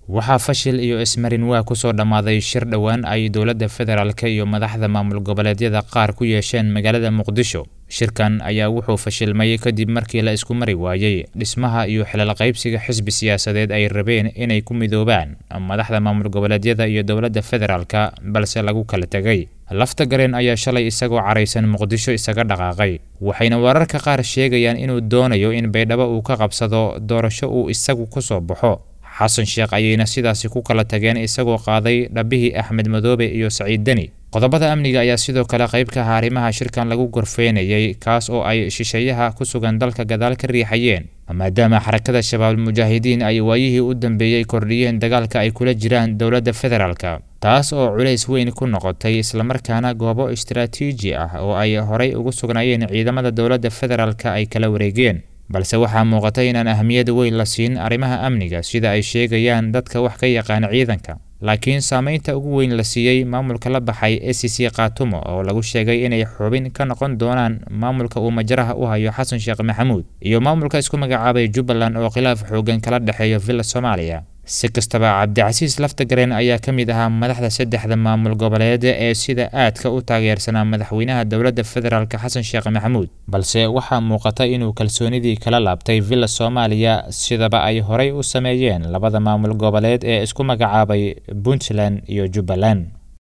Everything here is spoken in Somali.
waxaa fashil iyo ismarin waa ku soo dhammaaday shir dhowaan ay dowladda federaalk iyo madaxda maamul goboleedyada qaar ku yeesheen magaalada muqdisho shirkan ayaa wuxuu fashilmay kadib markii la isku mari waayey dhismaha iyo xilal qaybsiga xisbi siyaasadeed ay rabeen inay ku midoobaan madaxda maamul goboleedyada iyo dowladda federaalka balse lagu kala tegay lafta gareen ayaa shalay isagoo caraysan muqdisho isaga dhaqaaqay waxayna wararka qaar sheegayaan inuu doonayo in baydhabo uu ka qabsado doorasho uu isagu ku soo baxo xasan sheekh ayayna sidaasi ku kala tageen isagoo qaaday dhabbihii axmed madoobe iyo saciid deni qodobada amniga ayaa sidoo kale qayb ka aha arrimaha shirkan lagu gorfeynayay kaas oo ay shisheeyaha ku sugan dalka gadaal ka riixayeen maadaama xarakada shabaab mujaahidiin ay waayihii u dambeeyey kordhiyeen dagaalka ay kula jiraan dowladda federaalka taas oo culays weyn ku noqotay islamarkaana goobo istaraatiiji ah oo ay horay ugu sugnaayeen ciidamada dowladda federaalka ay kala wareegeen balse waxaa muuqata inaan ahmiyad weyn la siin arrimaha amniga sida ay sheegayaan dadka wax ka yaqaana ciidanka laakiin saameynta ugu weyn la siiyey maamulka la baxay e c c khaatumo oo lagu sheegay inay xubin ka noqon doonaan maamulka uu majaraha u hayo xasan sheekh maxamuud iyo maamulka isku magacaabay jubbaland oo khilaaf xoogan kala dhexeeyo villa soomaaliya si kastaba cabdicasiis laftagareen ayaa ka mid ahaa madaxda saddexda maamul goboleed ee sida aadka u taageersanaa madaxweynaha dowladda federaalk xasan sheekh maxamuud balse waxaa muuqata inuu kalsoonidii kala laabtay villa soomaaliya sidaba ay horay u sameeyeen labada maamul goboleed ee isku magacaabay puntland iyo jubbaland